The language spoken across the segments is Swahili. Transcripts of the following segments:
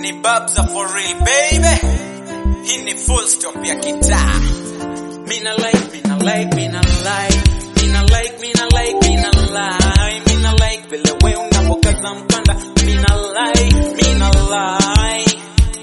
ni babza for real baby hii ni full stop ya kitaa mina like mina like mina like mina like mina like mina like mina like vile we unavokaza mkanda mina like mina like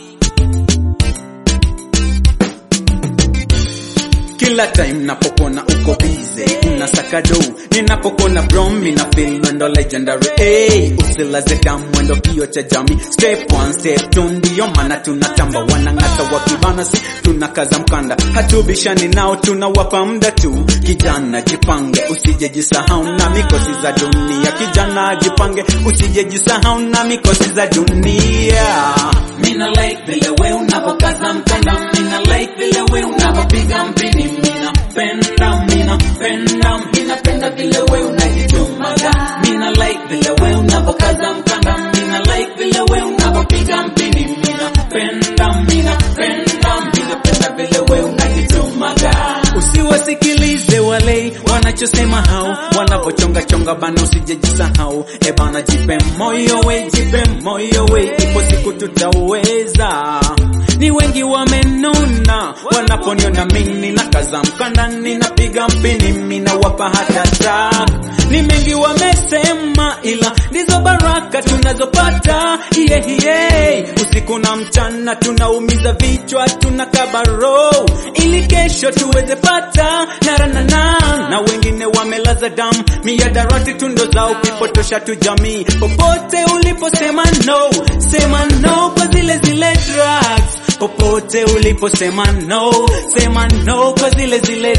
kila time napokona uko bize unasaka do ninapokona brom mina feel mwendo legendary hey, usilaze damu mwendo kio cha jami step one step two ndiyo maana tunatamba wanang'ata wakibana si tunakaza mkanda hatubishani nao tunawapa muda tu kijana jipange usijejisahau na mikosi za dunia kijana jipange usijejisahau na mikosi za dunia mina like vile we unavokaza mkanda mina like vile we unavopiga mpini mina penda mina penda mina penda vile we unajitumaga mina like vile we unavokaza mkanda mina like vile we unavopiga mpini mina penda mina penda mina penda vile we unajitumaga usiwasikilize wale wanachosema hao wanavochonga chonga bana usijejisahau e bana jipe moyo we jipe moyo we ipo siku tutaweza ni wengi wamenuna wanaponiona mimi na kaza mkanda ninapiga mpini mina wapa hata tak ni mengi wamesema ila ndizo baraka tunazopata yeah, yeah. usiku na mchana tunaumiza vichwa tuna kabaro ili kesho tuweze pata naranana na wengine wamelaza damu miadarati tundo zao kuipotosha tu jamii popote uliposema no sema no kwa zile zile drugs popote uliposema no sema no kwa zile zile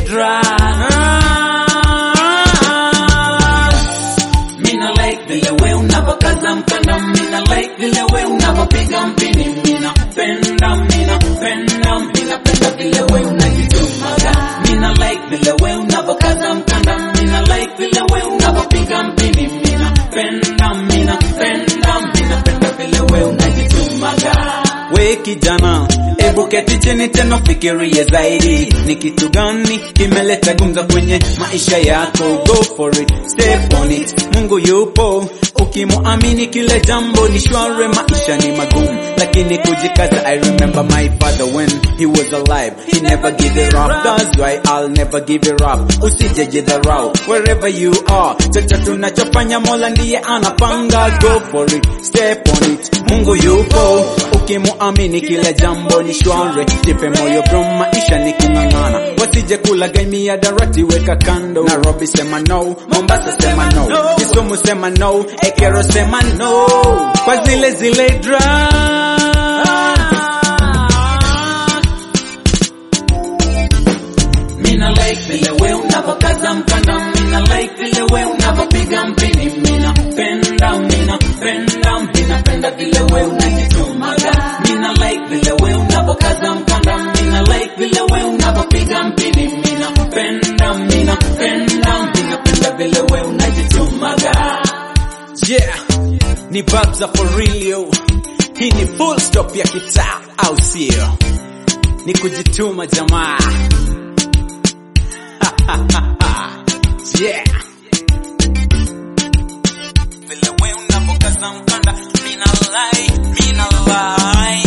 drugs mina like vile we unavokaza mkanda mina like vile we unavopiga mpini mina penda mina penda mina penda vile we unajitumaga mina like vile we unavokaza mkanda mina like vile we unavopiga mpini mina penda mina penda mina penda vile we unajitumaga we kijana ebu keti chini tena fikirie zaidi ni kitu gani kimeleta gumza kwenye maisha yako go for it step on it mungu yupo ukimuamini kile jambo ni shware maisha ni magumu lakini kujikaza i remember my father when he was alive he never give it up that's why i'll never give it up usijejidharau wherever you are chochote tunachofanya mola ndiye anapanga go for it step on it mungu yupo ukimuamini kile jambo ni shware jipe moyo bro maisha ni kung'ang'ana wasije kulagamia darati weka kando nairobi sema no mombasa sema no kisumu sema no ekero sema no kwa zile zile drugs Mina like vile we unavokaza mkanda Mina like vile we unavopiga mpini Mina penda, mina penda Mina penda vile we unajitumaga Mina like vile we unavokaza mkanda Mina like vile we unavopiga mpini Mina penda, mina penda Mina penda vile we unajitumaga Yeah, ni Babza for real yo. Hii ni full stop ya kitaa au sio? Ni kujituma jamaa. yeah. Vile we unavokaza mkanda, mina like, mina like.